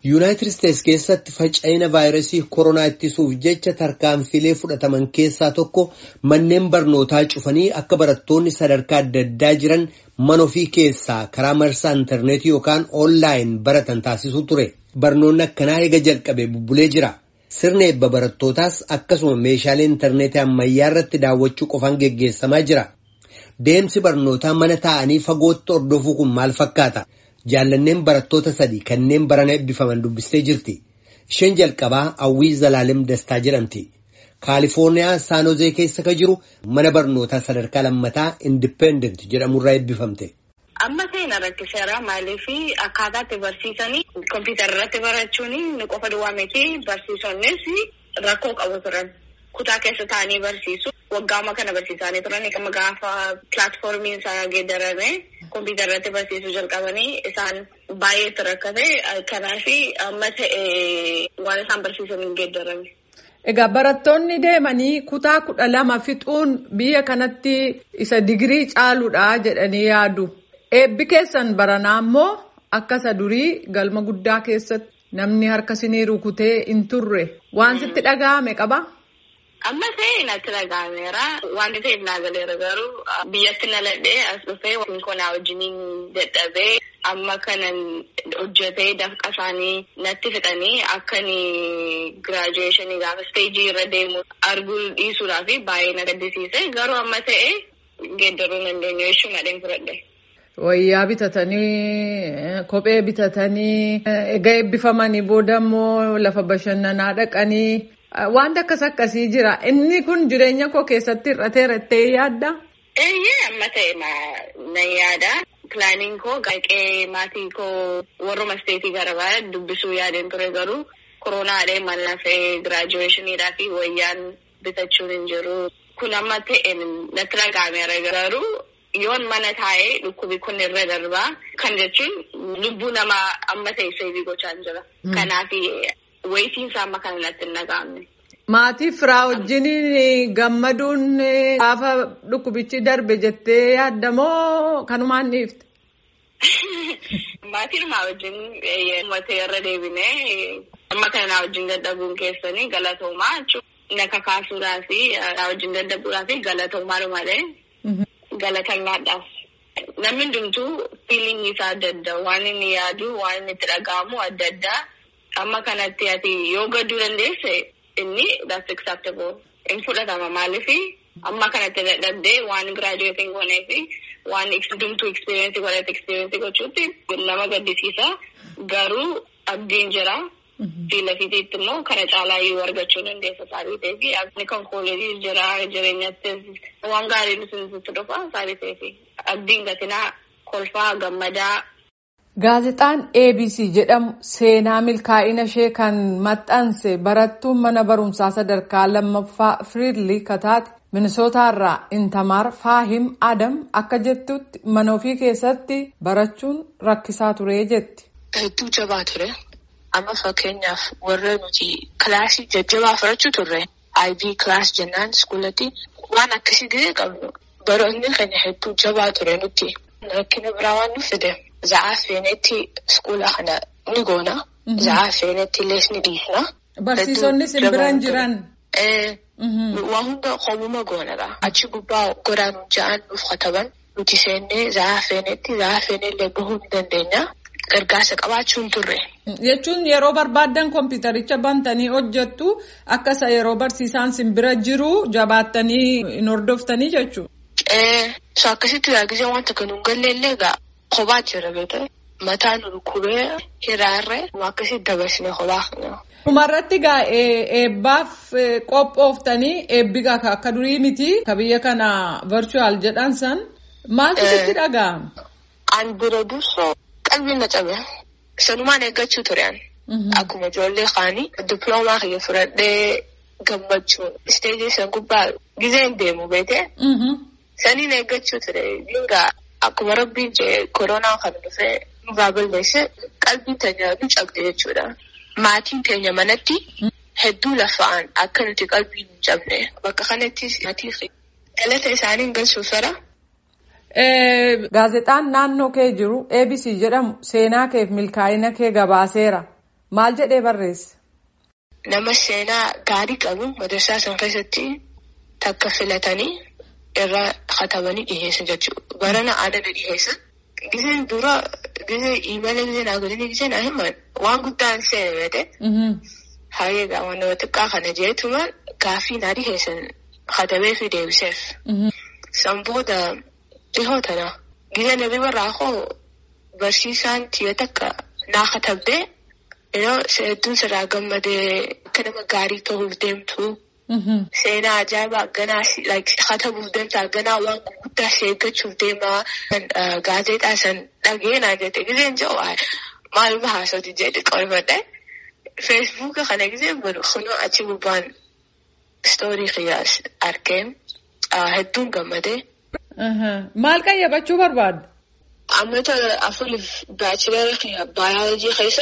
yuunaayitid isteets keessatti faca'ina vaayirasii koronaa ittisuuf jecha tarkaanfilee fudhataman keessaa tokko manneen barnootaa cufanii akka barattoonni sadarkaa adda addaa jiran mana ofii keessaa karaa marsaa intarneetii yookaan oonlaayin baratan taasisuu ture barnoonni akkanaa eega jalqabe bubbulee jira sirna eebba barattootaas akkasuma meeshaalee intarneetii ammayyaa irratti daawwachuu qofaan geggeessamaa jira deemsi barnootaa mana taa'anii fagootti hordofuu kun maal fakkaata. jaallanneen barattoota sadii kanneen barana eebbifaman dubbistee jirti isheen jalqabaa hawwii zalaalem dastaa jedhamti kaalifoorniyaa saanozee keessa ka jiru mana barnootaa sadarkaa lammataa indipendent jedhamurraa eebbifamte. amma seena rakkiseera maaliif akkaataa itti barsiisanii kompiitara irratti barachuun ni qofa duwwaa miti barsiisonnis rakkoo qabu turan kutaa keessa taa'anii barsiisu waggaama kana barsiisanii turan amma gaafa pilaatfoormiin isaa geeddarame. kompiitara irratti barsiisuu jalqabanii isaan baay'eetti rakkate kanaaf amma ta'e waan isaan barsiisan hin geeddarame. Egaa barattoonni deemanii kutaa kudha lama fixuun biyya kanatti isa digirii caaluudha jedhanii yaadu. Eebbi keessan baranaa immoo akka isa durii galma guddaa keessatti namni harka sinii rukutee hin turre waan sitti dhaga'ame qaba. Amma ta'e natti dhaga'ameera. Wanti ta'eef naa galeera garuu biyyatti na ladhee as dhufee konkolaa wajjiniin dadhabee amma kanan hojjetee dafqa isaanii natti fixanii akkan giraajuweeshinii gaafa isteejii irra deemu arguu dhiisuudhaaf baay'ee na gaddisiise garuu amma ta'e geeddaruu dandeenyu jechuun adeen fudhadhe. Wayyaa bitatanii kophee bitatanii egaa eebbifamanii booda immoo lafa bashannanaa dhaqanii. Wanti akkas akkasii jira. Inni kun jireenya koo keessatti hir'ateera jettee yaadda? Eeyyee amma ta'e na yaada. Pilaaniin koo qaqee maatii koo warruma isteetii garaagaraa dubbisuu yaadeen ture garuu koronaadhee mana lafee giraajuweeshiniidhaa fi wayyaan bitachuun hin jiru. Kun amma ta'e natti dhaga'ameera garuu yoon mana taa'ee dhukkubi kun irra darbaa kan jechuun lubbuu namaa amma ta'e seebii gochaa hin jira. Kanaaf. Wayitiin isaa amma kana natti hin dhaga'amne. Maatii firaa wajjin gammaduun gaafa dhukkubichi darbe jettee yaaddamoo kanumaan dhiifte? Maatii namaa wajjin uummatee irra deebinee amma kana naa wajjin dadhabuun keessanii galatoomaa jechuudha. Na kakaasuudhaa fi naa wajjin dadhabuudhaa fi galatoomaa malee galatannaadhaaf. Namni hundumtuu fiiliingii isaa adda adda waan inni yaadu waan inni itti dhaga'amu adda addaa. Amma kanatti ati yoo gadduu dandeesse inni that's acceptable. In fudhatama maaliif amma kanatti dadhabdee waan giraajuweetiin goonee fi waan hundumtuu eksperiyeensii godhate eksperiyeensii gochuutti nama gaddisiisa. Garuu abdiin jira. Fiila fiitiitti immoo kana caalaa yoo argachuu dandeessa saabii ta'ee fi abdii kan kooleejii jira jireenyattis waan gaarii nuti dhufa saabii ta'ee fi abdiin gatinaa kolfaa gammadaa. Gaazexaan ABC jedhamu seenaa milkaa'ina ishee kan maxxanse barattuun mana barumsaa sadarkaa lammaffaa Firiidlii Kataate Minisootaarraa Intamaar Faahim Adam akka jettutti mana ofii keessatti barachuun rakkisaa ture jetti. Hedduu jabaa ture. Amma fakkeenyaaf warra nuti kilaasii jajjabaa fudhachuu turre. IB kilaas jennaan iskuulatti waan akkasii gahee qabnu. Baroonni keenya hedduu jabaa ture nuti. Rakkina biraa waan nu fide. Za'aa feenetti iskuula kana ni goona. Za'aa feenetti illees ni dhiisna. Barsiisonni sin biran jiran. Waa hunda hoomuma goonadha. Achi gubbaa godaan ja'an nuuf kataban. Nuti seennee za'aa feenetti za'aa feenellee bahuu ni dandeenya. Gargaarsa qabaachuun turre. Jechuun yeroo barbaaddan kompiitaricha bantanii hojjettu akka isa yeroo barsiisaan sin bira jiru jabaattanii hin hordoftanii jechuudha. So akkasitti yaagizee wanta kan hin galleellee egaa kophaa jira beektaa mataan rukubee hiraarree akkasitti dabarsine kophaa kana. Dhumarratti egaa eebbaaf qophooftanii eebbi akka durii miti ka biyya kana virtual jedhan san maaltu sitti dhaga'ama? An bira dursoo qalbiin na cabe sanumaan eeggachuu ture an. Akkuma ijoollee kaanii diploomaa kiyya fudhadhee gammachuun isteejii san gubbaa gizeen deemu beekee. Saniin eeggachuu ture dingaa akkuma rabbiin jee koronaa kan dhufee nurraa balleesse qalbiin teenya nu cabde jechuudha. Maatiin teenya manatti hedduu lafa'an akka nuti qalbiin hin cabne bakka kanatti maatii galata isaanii galchuuf fara. Gaazexaan naannoo kee jiru ABC jedhamu seenaa keef milkaa'ina kee gabaaseera. Maal jedhee barreesse? Nama seenaa gaarii qabu madarsaa san keessatti takka filatanii irra katabanii dhiheessan jechuudha. Barana aadana dhiheessan. Giseen dura gisee imala gisee naa godhanii gisee naa himan waan guddaan seene beete. Hayyee gaama nama xiqqaa kana jeetuma gaaffii naa dhiheessan katabee fi deebiseef. San booda dhihoo tana gisee nabi barraa koo barsiisaan tiyya takka naa katabdee yeroo hedduun sirraa gammadee akka nama gaarii ta'uuf deemtu. Seenaa ajaa'ibaa ganaa katabuuf deemta ganaa waan gurguddaa sheeggachuuf deemaa gaazexaa san dhageenaa jette giseen jedhu maaluma haasawti jedhe qorfadhe feesbuuka kana giseen banu kunoo achi gubbaan istoorii kiyyaas arkee hedduun gammadee. Maal qayyabachuu barbaadda? Ammata afuriif baachilara kiyya baayoloojii keessa.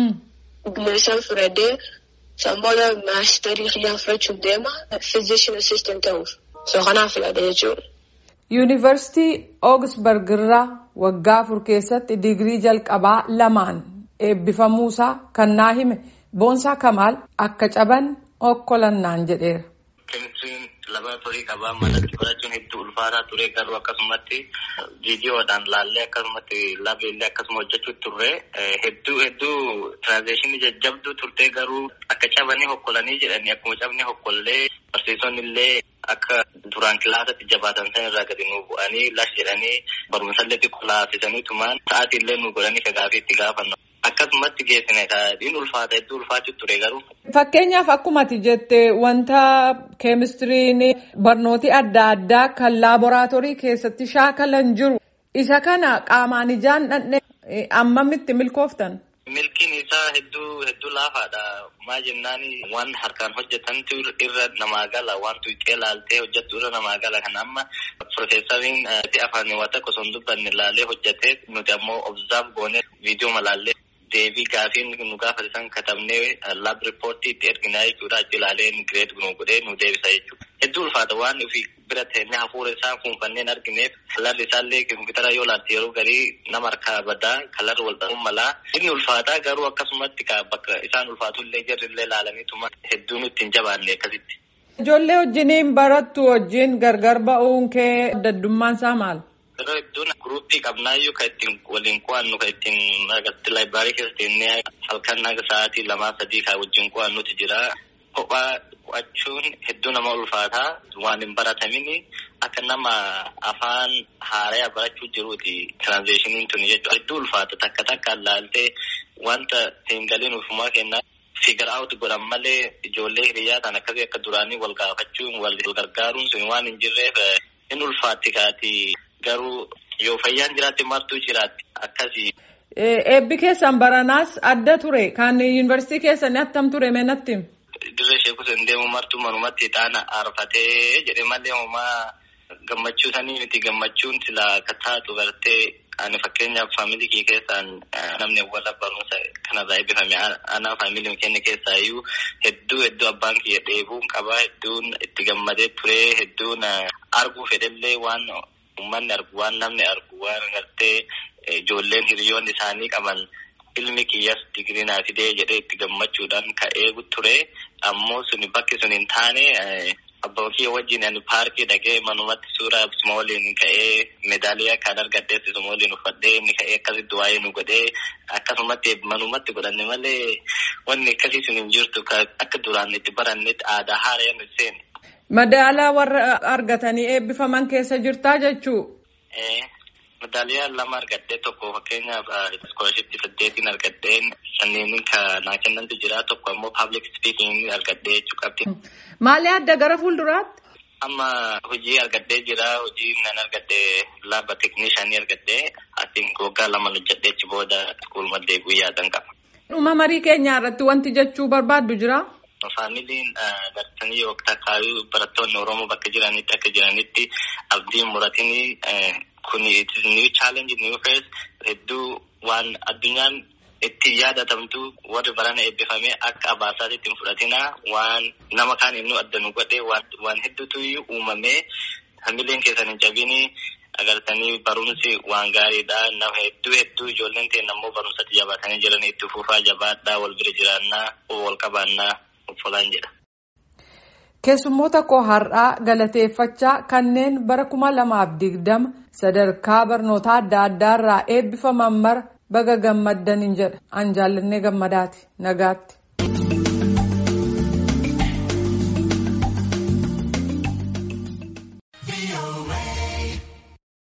Gumeessaan fudhadhee Samboota maasterii kiyyaa fudhachuuf deema fiizishin assistant ta'uuf. So kanaaf filadhe jechuudha. Yuunivarsiitii Oogisbarg irraa waggaa afur keessatti digirii jalqabaa lamaan eebbifamuusaa kan naa hime Boonsaa Kamaal akka caban okkolannaan jedheera. Keemistiriin laboraatoorii qabaa manatti fudhachuun hedduu ulfaataa ture garuu akkasumatti viidiyoodhaan laallee akkasumatti laabeellee akkasuma hojjechuu turre hedduu hedduu tiraansleeshinii jajjabduu turte garuu akka cabanii hokkolanii jedhanii akkuma cabni hokkollee barsiisonni illee akka duraan kilaasatti jabaatan san irraa gadi nu bu'anii lash jedhanii barumsallee xiqqoo laafisanii tumaan sa'aatii illee nu godhanii kagaafii itti gaafannu. Akkasumatti geessine taa'ee ulfaata hedduu ulfaachuu ture garuu. Fakkeenyaaf akkuma ati jette wanta keemistiriin barnooti adda addaa kan laaboraatoorii keessatti shaakalan jiru isa kana qaamaan ijaan dhandhee ammamitti milkooftan. Milkiin isaa hedduu hedduu laafaadha. Maa jennaan waan harkaan hojjetantu irra namaa gala waan tuuqee laaltee hojjettu irra namaa gala kan amma Profeesariin afaan waa tokko osoo hin dubbanne laalee hojjetee nuti ammoo obzaaf goonee viidiyoo malaallee deebii gaafiin nu gaafatan katabnee laab riippoortii itti erginaa jechuudha achi ilaalee gireed nu godhee nu deebisa jechuudha. Hedduu ulfaata waan ofii bira ta'e hafuura isaa kuunfanneen argineef kalarri isaallee kompiitara yoo laalte yeroo garii nama harkaa badaa kalarri wal dhabuun malaa inni ulfaataa garuu akkasumatti bakka isaan ulfaatu illee jarri illee laalaniituma hedduu nutti hin jabaanne akkasitti. Ijoollee wajjiniin barattu wajjin gargar ba'uun kee addaddummaan isaa maal? Yeroo hedduun guruppii qabnaayyuu kan ittiin waliin qo'annu kan ittiin agatti laayibiraarii keessa teennee halkan naga sa'aatii lamaa sadii kan wajjin qo'annutu jira. Kophaa qo'achuun hedduu nama ulfaataa waan hin baratamini akka nama afaan haaraa barachuu jiruuti tiraanzeeshiniin tuni jechuudha. Hedduu ulfaata takka takkaan laaltee wanta hin galiin ufumaa kennaa. Figar out godhan malee ijoollee hiriyaa ta'an akkasii akka duraanii wal gaafachuun wal gargaaruun sun waan hin jirreef hin ulfaatti kaati garuu yoo fayyaan jiraatti martuu jiraatti akkasii. Eebbi keessan baranaas adda ture kan yuunivarsiitii keessan attam ture meenatti. Dirree sheekus hin deemu martuu manumatti ixaana aarfatee jedhe malee homaa gammachuu sanii miti gammachuun silaa akka taatu gartee ani fakkeenyaaf faamilii kee keessaan namni wal barumsa kanarraa eebbifame ana faamilii keenya keessaa iyyuu hedduu hedduu abbaan kiyya dheebuun qabaa hedduun itti gammadee ture hedduun arguu fedhellee waan uummanni argu waan namni argu waan gartee ijoolleen hiriyoonni isaanii qaban ilmi kiyyas digirii naa fidee jedhee itti gammachuudhaan ka'ee ture ammoo suni bakki sun hin taane abbaa kiyya wajjin ani paarkii dhaqee manumatti suuraa suma waliin ka'ee meedaaliyaa kan argadhee suma waliin uffadhee inni ka'ee akkasitti waa'ee nu godhee akkasumatti manumatti godhanne malee wanni akkasii sun hin jirtu akka duraan itti barannetti aadaa haaraa nu seene. Madaalaa warra argatanii eebbifaman keessa jirtaa jechuu. Medaaliyaa lama argadhee tokko fakkeenyaaf iskoolashiptii saddeetiin argadheen sanniin naa kennantu jira tokko ammoo paablik spiikiing argadhee jechuu qabdi. Maali adda gara fuulduraatti? Amma hojii argadhee jira hojii nan argadhee laaba teeknishaanii argadhee atiin waggaa lama hojjedhee achi booda iskuuluma deebi'uu yaadan qaba. Dhuma marii keenyaa irratti wanti jechuu barbaaddu jira? Faamiliin bartanii yookiin akkaabii barattoonni Oromoo bakka jiranitti akka jiranitti abdiin muratini kun new challenge new phase hedduu waan addunyaan itti yaadatamtu warri barana eebbifamee akka abaasaatti ittiin fudhatina waan nama kaan immoo adda nu godhe waan hedduutu uumamee faamiliin keessan hin cabini agartanii barumsi waan gaariidha. Nama hedduu hedduu ijoolleen ta'e ammoo barumsatti jabaatanii jiran itti fufaa jabaadhaa wal bira jiraannaa wal qabaannaa uffataan jedha. Keessummoota koo har'aa galateeffachaa kanneen bara kuma lamaaf digdama sadarkaa barnoota adda addaarraa eebbifaman mara baga gammaddan jedha. An jaallannee gammadaati nagaatti.